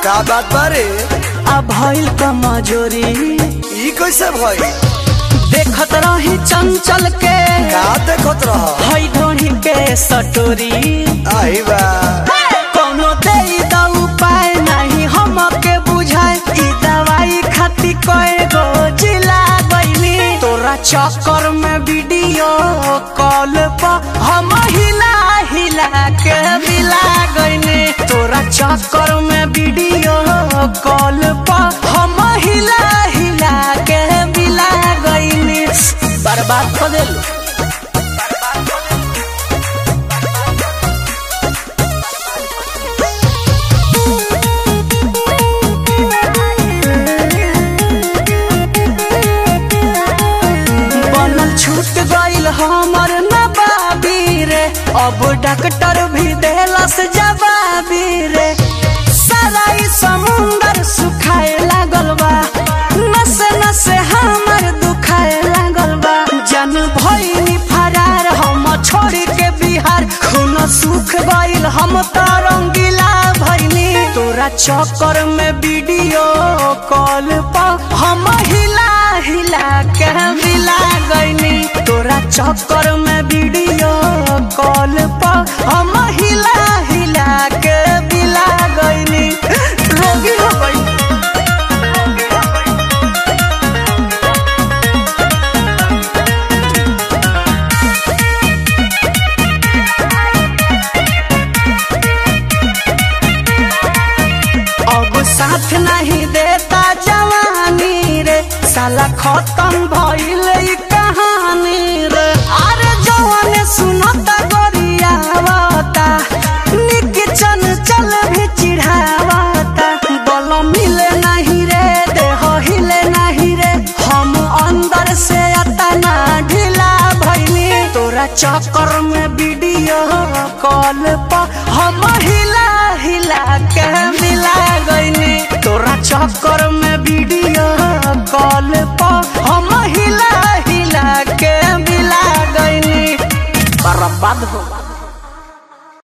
का बात बारे आ भइल कमजोरी ई कैसे भई देखत रही चंचल के का देखत रह हई ढोही के सटोरी आई बा कोनो दे द उपाय नहीं हमके बुझाए ई दवाई खाती कए गो जिला गईली तोरा चक्कर में वीडियो कॉल पर हम हिला हिला के मिला गईली तोरा चक्कर में वीडियो कॉल पर हम हिला हिला के मिला गईली बर्बाद कर देलू बनल छूट गईल हमर नबाबी रे अब डॉक्टर भी देलस जवाबी रे सारा ई समुंदर सुखाए लागल बा नसे नसे हमर दुखाए लागल बा जन भइनी फरार हम छोड़ के बिहार खून सुख गईल हम त रंगीला भइनी तोरा चक्कर में वीडियो कॉल पर हम हिला हिला के मिला गईनी तोरा चक्कर में वीडियो कॉल पर हम हिला हिला के मिला गईनी रोगी हो गई अब साथ नहीं देता जवानी रे साला खत्म भइल ई कहानी रे अरे जवान सुनता गोरियावता निक चन चल भी चिढ़ावता बल मिले नहीं रे देह हिले नहीं रे हम अंदर से अतना ढीला भइनी तोरा चक्कर में वीडियो कॉल पर हम हिला हिला के मिला गईनी तोरा चक्कर में